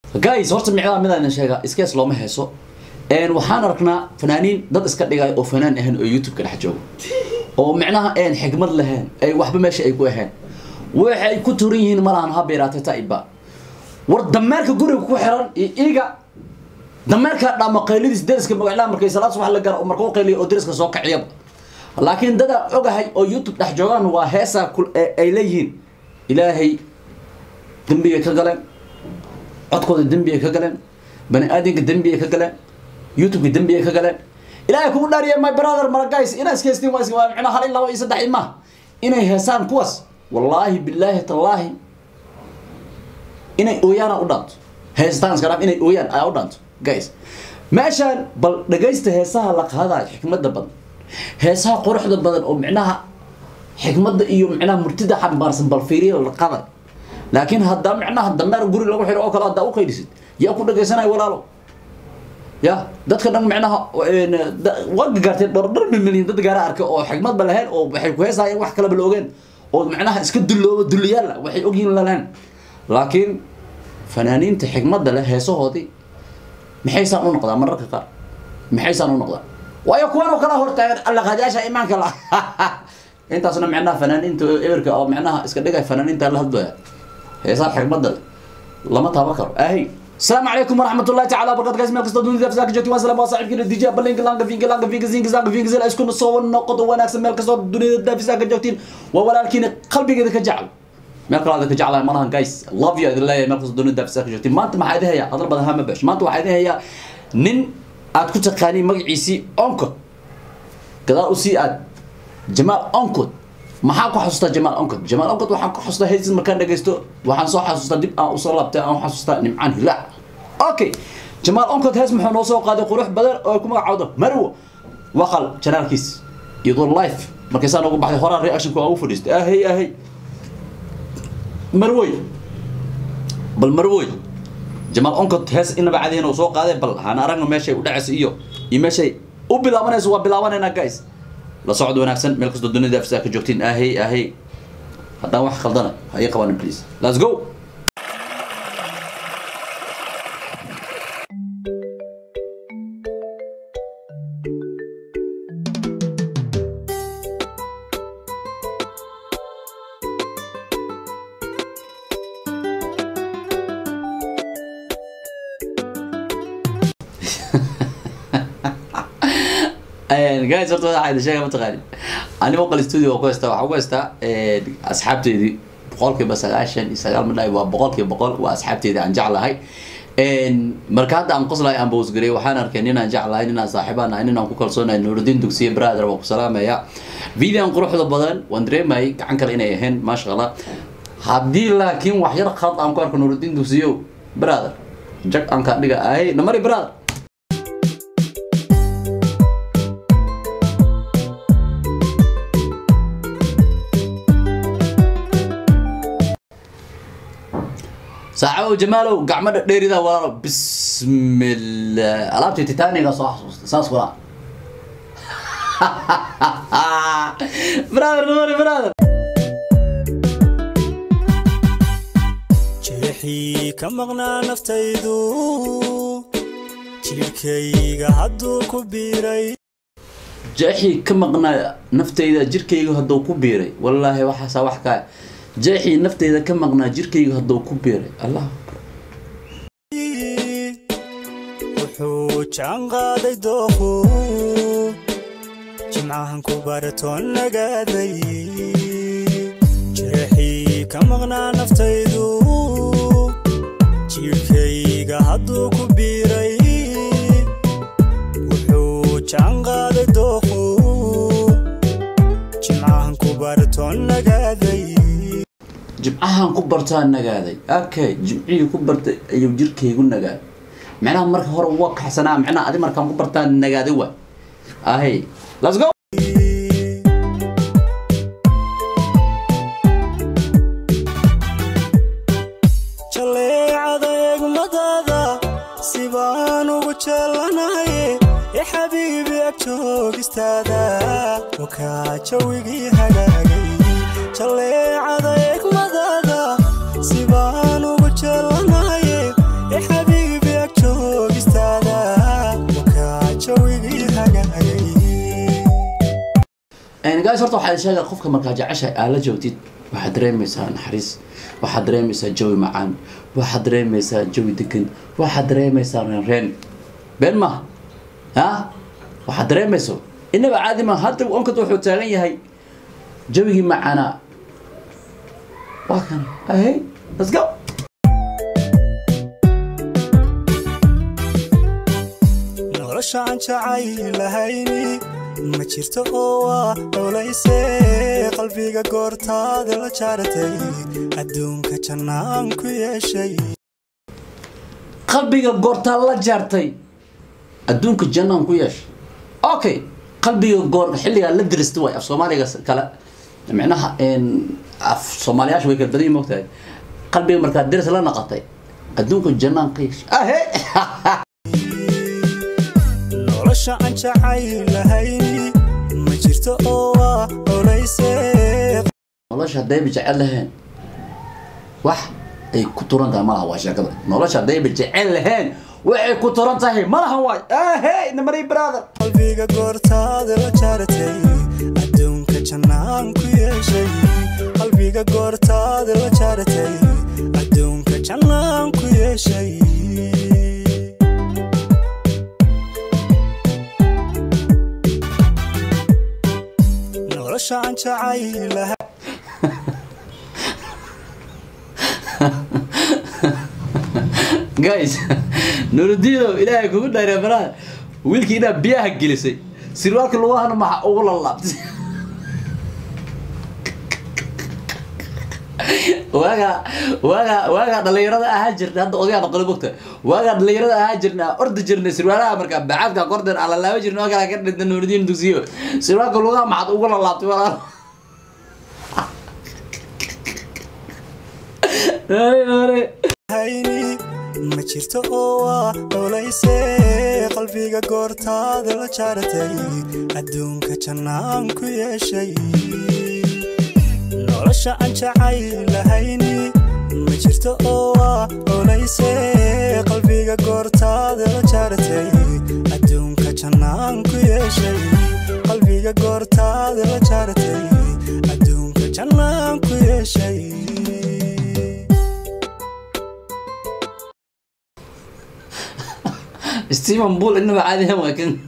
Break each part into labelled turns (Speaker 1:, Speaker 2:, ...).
Speaker 1: guys horta micdaa midaan sheega iskees looma heeso een waxaan aragnaa fanaaniin dad iska dhigay oo fanaan ahayn oo youtube-ka dhex joogo oo micnaha een xigmad lahayn ay waxba meesha ay ku ahayn waxay ku turan yihiin malahan ha beeraatay taiba war dameerka guriga ku xiran iyo iga dameerka dhama qaylidiis deriska magaclaha markay salaad subax la gara marka u qayliya oo deriska soo kaciyaba laakiin dadaan ogahay oo youtube dhex joogaan waa heesaa kul- ee ay leeyihiin ilaahay dembigay ka galeen codkooda dembiyay ka galeen bani aadamka dembiyay ka galeen youtubeka dembiyay ka galeen ilaahay kugu dhaariya my brother mara guys inaa iskeystiin waa waa micnaa hal in laba iyo saddex imaa inay heesaan kuwaas wallaahi billaahi tallaahi inay ooyaana u dhaanto heestaan iska dhaaf inay ooyaan ayaa u dhaanto guys meeshaan bal dhagaysta heesaha la qaadayo xikmadda badan heesaha quruxda badan oo micnaha xikmadda iyo micnaha murtida xambaarsan bal fiiriya la qaday laakiin haddaa micnaha dameer guri lagu xiro oo kale haddaa u qaydisid yaa ku dhagaysanaya walaalo ya dadka dhan micnaha waa gaartay dhor dhor milyan dad gaara arkay oo xikmadba lahayn oo waxay ku heesayeen wax kaleba la ogeen oo micnaha iska dullooba duliyaal ah waxay ogyihin lahayn laakiin fanaaniinta xikmadda leh heesahoodii maxaysaan u noqdaa mararka qaar maxaysaan u noqdaa waayo kuwan oo kala hortaagan allaqaadayaasha imaanka la intaasna micnaha fanaaniinta eberka oo micnaha iska dhigay fanaaniinta la hadlaya heesaha xikmadda leh lama taaban karo ahay السلام عليكم ورحمة الله تعالى وبركاته guys مالكستو دوني دافس لك جوتي وسلام وصاحبك الدي جي بلينك لانك فينك لانك فينك زينك زانك فينك زي اسكن الصور النقط وناكس مالكستو دوني دافس لك جوتين وولكن قلبي كذا كجعل meel kale adaka jeclahay malahan guys love you idin leeyahay meel kasta doonida daafisa ka jirtay maanta maxaa idin hayaa hadal badan hama bash maanta waxaa idin hayaa nin aad ku taqaaniin magaciisii oncod gadaal usii aad jamaal oncod maxaa ku xasuustaa jamaal oncod jamaal oncod waxaan ku xasuustaa heesis markaan dhagaysto waxaan soo xasuustaa dib aan usoo laabtay aan xasuustaa nimcaan hilaac okay jamaal oncod hees muxuu noo soo qaaday qurux badan oo ay ku magacawdo marwo waqal janaalkiis iyadoo life markaysaa noogu baxday horaa reactionka waa u fadhiistay ahey ahey marwoy bal marwoy jamaal oncod hees inaba cadihin uu soo qaaday bal hana aragno meeshay u dhacaysa iyo iyo meeshay u bilaabanayso waa bilaabanaynaa guys la socod wanaagsan meel kastoo dunida afsaa ka joogtiin ahey ahey haddaan wax khaldana ha ii qabanin please let's go guys horta waxaa idin sheega mataqaani aniga oqal studio waa ku haystaa waxaa ku haystaa asxaabteydii boqolkiiba sagaashan iyo sagaal midnaay waa boqolkiiba boqol waa asxaabteydii aan jeclahay marka hadda aan qoslahay aan bowsgarey waxaan arkay nin aan jeclahay nin aan saaxiibaan ahay nin aan ku kalsoonahay nuurudiin dugsiye brother waa ku salaamaya videoan quruxda badan waan dareemayay gacan kale inay ahayn maasha allah haddii laakiin wax yar khalad aan ku arko nuurudiin dugsiyo brother jag aan kaa dhiga ahay namari brother saacabow jamaalow gacmadha dheeridaa walaalo bismillah alaabtii titaniga soo xasuusta saas walaa brother namari brother
Speaker 2: jeexii ka maqnaa naftaydu jidhkayga hadduu ku biiray
Speaker 1: jeexii ka maqnaa naftayda jirkayga hadduu ku biiray wallaahi waxaasaa wax kaa jeexii naftayda ka maqnaa jirkayga hadduu ku biiray allah
Speaker 2: wuxuu jaan qaaday dooqu jimcahan ku baratoon nagaaday jeexii ka maqnaa naftaydu jidhkayga hadduu ku biiray wuxuu jaan qaaday dooqu jimcahan ku baratoon nagaaday
Speaker 1: jimcahan ku bartaa nagaaday okay jimcihii ku bartay ayuu jirkaygu nagaaday micnaha marka hore waa kaxsanaa micnaha adi markaan ku bartaa nagaaday waay ahay let's go
Speaker 2: jaleecada eegmadaada sibaan ugu jeelanaye ee xabiibi ag joogistaada wakaa jawigii hagaagay jaleecada eegmadaada sibaan ugu jeelanaye ee
Speaker 1: guys horta waxaa sheega qofka markaa jeceshahay aa la joogtid waxaad dareemaysaa naxariis waxaad dareemaysaa jawi macaan waxaad dareemaysaa jawi degan waxaad dareemaysaa reenreen been maaha ha waxaad dareemayso inaba caadi maaha hadda onkad wuxuu taagan yahay jawigii macaanaa waa kan ahey let's go
Speaker 2: nolosha aan jacaylahayni ma jirto oo waa dhowlayse qalbiga goortaada la jaaratay adduunka jannaan ku yeeshay
Speaker 1: qalbiga goortaa la jaartay adduunka jannaan ku yeesha okay qalbiga goor xilligaa la dirista way af soomaaliga kale micnaha af soomaaliyaasha way kala badan yihin mogtahay qalbiga markaa diris la naqatay adduunka jannaan ka yeesha ahe
Speaker 2: nolosha aan jacaylahayni ma jirto oo waa dhowlayse
Speaker 1: nolosha haddayba jecel lahayn wax ay ku turan tahay malaha waa sheekada nolosha haddayba jecel lahayn waxay ku turan tahay malaha waay ahey namari brother
Speaker 2: qalbiga goortaada la jaaratay adduunka jannaan ku yeeshay qalbiga goortaada la jaaratay adduunka jannaan ku yeeshay nolosha aan jacaylahay
Speaker 1: guys nurudiino ilaahay kugu dhayre baraha wiilkii inaa biyaha gelisay sirwaalka lugahana maxa ugu lalaabtay waagaa waagaa waagaa dhalinyarada ahaa jirnay hadda odayaa noqona mogta waagaa dhalinyarada ahaa jirnay aan ordi jirnay sirwaalaha markaa bacaadka korden aan lalaaba jirnay oo kale ka dhinta nurudiin dugsiyo sirwaalka lugaha maxaad ugu lalaabtay walaal Hore, hore.
Speaker 2: hayni ma jirto oo waa dhowlayse qalbiga goortaada la jaaratay adduunka jannaan ku yeeshay nolosha aan jacaylahayni ma jirto oo waa dhowlayse qalbiga goortaada la jaaratay adduunka jannaan ku yeeshay qalbiga goortaada la jaaratay adduunka jannaan ku yeeshay
Speaker 1: Steven Bull inaba caadi ahaan waa kan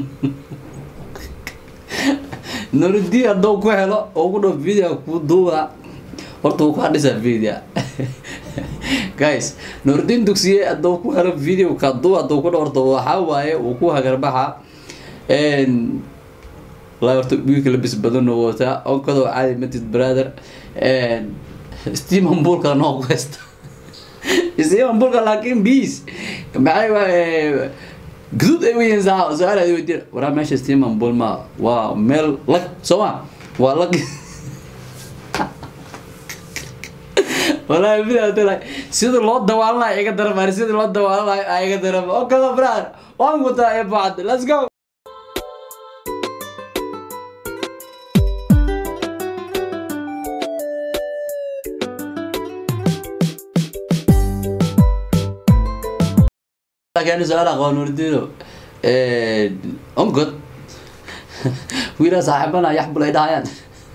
Speaker 1: Nuruddin hadduu ku helo oo ku dhaw video ku duuba horta wuu ku hadhisaa video guys Nuruddin dugsiye hadduu ku helo video ka duuba hadduu ku dhaw horta waxaa waaye wuu ku hagarbaxa een la horta wiilka labis badan oo wataa onkadoo caadi matid brother een Steven Bull kala noo ku haysta Steven Bull laakiin bis maxay waaye guduud ay weeyeen saa su'aal ay weydiin waraa meesha Steven Bull ma waa meel lag soo ma waa lag والله بلا تلا سيد الله دوالنا ايغا درب سيد الله دوالنا ايغا درب اوكي براد وان قطع يا بعد ليتس جو كان سؤال اخوان وردينو انقد ويلا صاحبنا يحبل ايدايان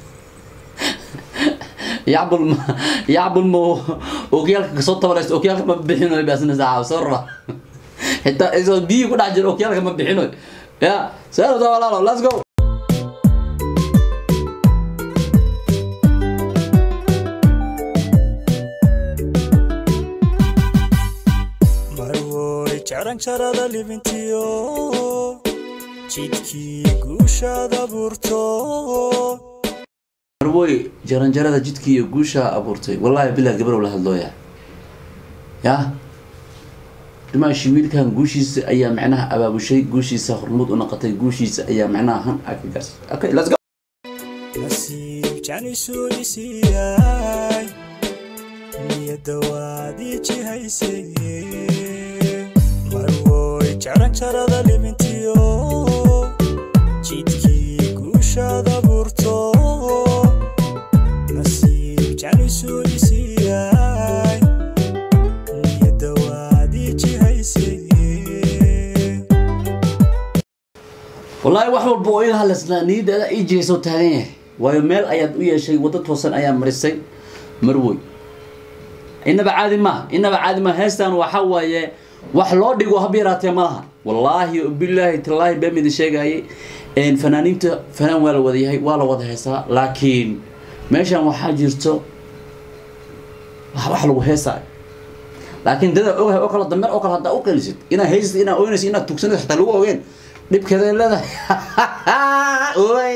Speaker 1: يعبل ما يعبل ما اوكيالك كسوت ولا اوكيالك ما بixino baasna saaca sorra حتى اذا بي ku dhax jiro اوكيالك ma bixino ya soo walaalo let's go
Speaker 2: marwoy jaranjarada libintiyo jidkii guushaada burto
Speaker 1: marwoy jaranjarada jidkii iyo guusha abuurtay wallahi bilaa gabrow la hadlooya ya dhimaashi wiilkan guushiisa ayaa macnaha abaabushay guushiisa hormuud u noqotay guushiisa ayaa macnaha han akagas okay let's go
Speaker 2: nasiib janisu isiiyay niyadda waad ii jihaysay marwoy jaranjarada libintiyo jidkii guushaada burto nasiib janisu isiiyay niyadda waad ii jihaysay
Speaker 1: والله wax walba oo iga hadlaysnaa niyadda ii jeeso taagan yahay waayo meel ayaad u yeeshay waddo toosan ayaa marisay marwoy inaba caadi maaha inaba caadi maaha heestan waxa waaye wax loo dhigo hab yaraatee ma laha wallaahi bilaahi tallaahi been idin sheegayay een, fanaaniinta fanaan waa la wada yahay waa la wada heesaa laakiin meeshan waxaa jirto wax wax lagu heesaayo laakiin dada ogahay oo kale dameer oo kale haddaa u qelisid inaad heysatid inaad oynaysid inaad tugsanaysid xataa lagu ogeen dhibkeeday leedahay Oy.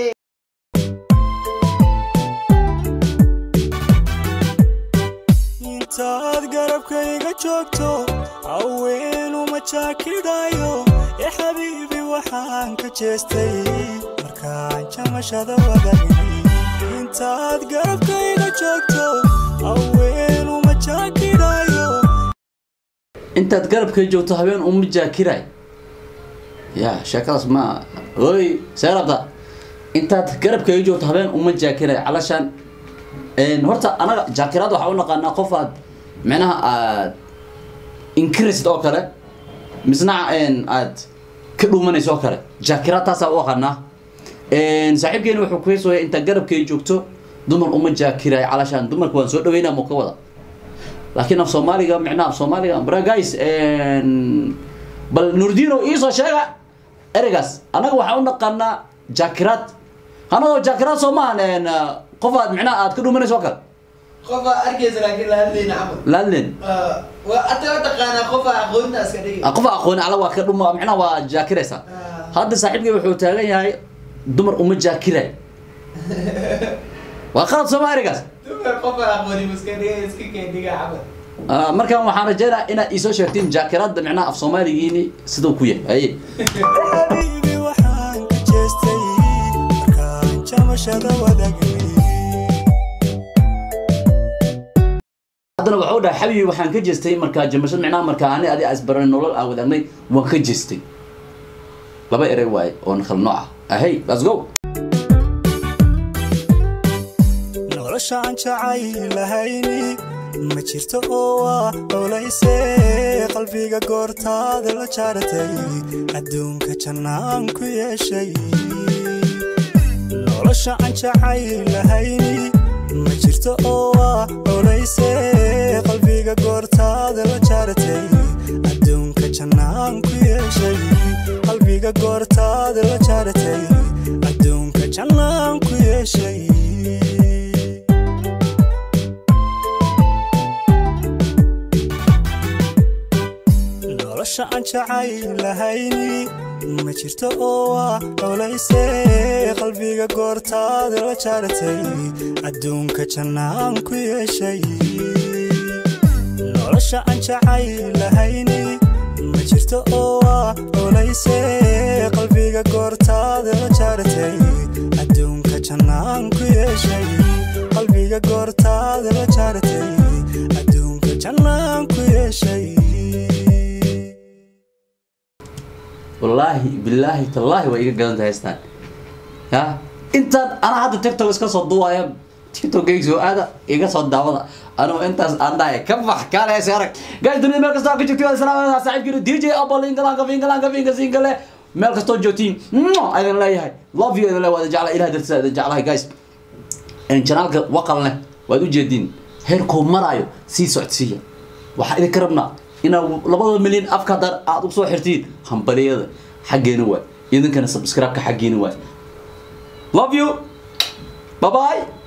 Speaker 2: intaad garabkayga joogto haweenuma jaakidhayo ee xabiibi waxaan ka jeestay markaan jamashada wadagnay intaad garabkayga joogto haweenuma jaakidhayo
Speaker 1: intaad garabkay joogto habeen uma jaakiray ya sheekadaas ma oy see rabta intaad garabkay joogto habeen uma jaakiray calashaan een, horta anaga jaakiraad waxaa u naqaanaa qof aad micnaha aad inkirisid oo kale misna een, aad ka dhuumanayso oo kale jaakiraad taasaa u aqaanaa Een, saaxiibkeeni wuxuu ku heesooya intaad garabkay joogto dumar uma jaakiray calashaan dumarka waan soo dhaweynaa muu ka wada laakiin af soomaaliga micnaha af soomaaliga bra guys een, bal nurdino iisoo sheega ereygaas annaga waxaan u naqaanaa jaakiraad anagoo jaakiraad soo maahan een, qof aad micnaha aad ka dhuumanayso oo kale
Speaker 3: qofa arkaysa laakiin la hadlayna camal
Speaker 1: laadlen
Speaker 3: waa ata taqaanaa qofa aqoonta iska dhigi
Speaker 1: qof aqooni alla waa ka dhuma micnaha waa jaakiraysa hadda saaxiibkay wuxuu taagan yahay dumar uma jaakiray waa qalad sooma ereygaas
Speaker 3: dumar qofa aqooni iska dhiga iska keendhiga camal
Speaker 1: Ah, markaan waxaan rajaynayaa inaad iisoo sheegtiin jaakiraadda micnaha af soomaaligiini siduu ku yahay haye
Speaker 2: xabiibi waxaan ka jeestay markaan jamashada wadagnay
Speaker 1: haddana waxuu dhahay xabibi waxaan ka jeestay markaa jamashad micnaha markaa ani adi isbaranay nolol aan wadaagnay waan ka jeestay laba erey waaye oo kala nooc ah ahey let's go
Speaker 2: nolosha aan jacaylahayni ma jirto oo waa olayse qalbiga goortaada la jaaratay adduunka jannaan ku yeeshay nolosha aan jacaylahayni ma jirto oo waa olayse qalbiga goortaada la jaaratay adduunka jannaan ku yeeshay qalbiga goortaada la jaaratay adduunka jannaan ku yeeshay nolosha aan jacaylahayni ma jirto oo waa olayse qalbiga goortaada la jaaratay adduunka jannaan ku yeeshay nolosha aan jacaylahayni ma jirto oo waa olayse qalbiga goortaada la jaaratay adduunka jannaan ku yeeshay qalbiga goortaada la jaaratay adduunka jannaan ku yeeshay
Speaker 1: wallaahi bilaahi tallaahi waa iga gadan tahay heestaan ya intaan anaa hadda tiktok iska soo duwaya tiktokgayga soo aada iga soo daawada anuu intaas aan dhahay ka bax kaale hees arag guys dunida meel kastoo ka joogtiin salaamada saaxiibkiina dj apple ingalanka fingalanka finga singale meel kastoo joogtiin aydan leeyahay love you aydan leeyahay waada jeclahay ilaah dartiisa aydan jeclahay guys janaalka waqalne waad ujeediin heerkuu maraayo sii socodsiiya waxaa idinka rabnaa inaad labada milyan afka haddaan aad usoo xirtiin hambaliyada xaggeena waay idinkana subscribe-ka xaggeena waay love you bye bye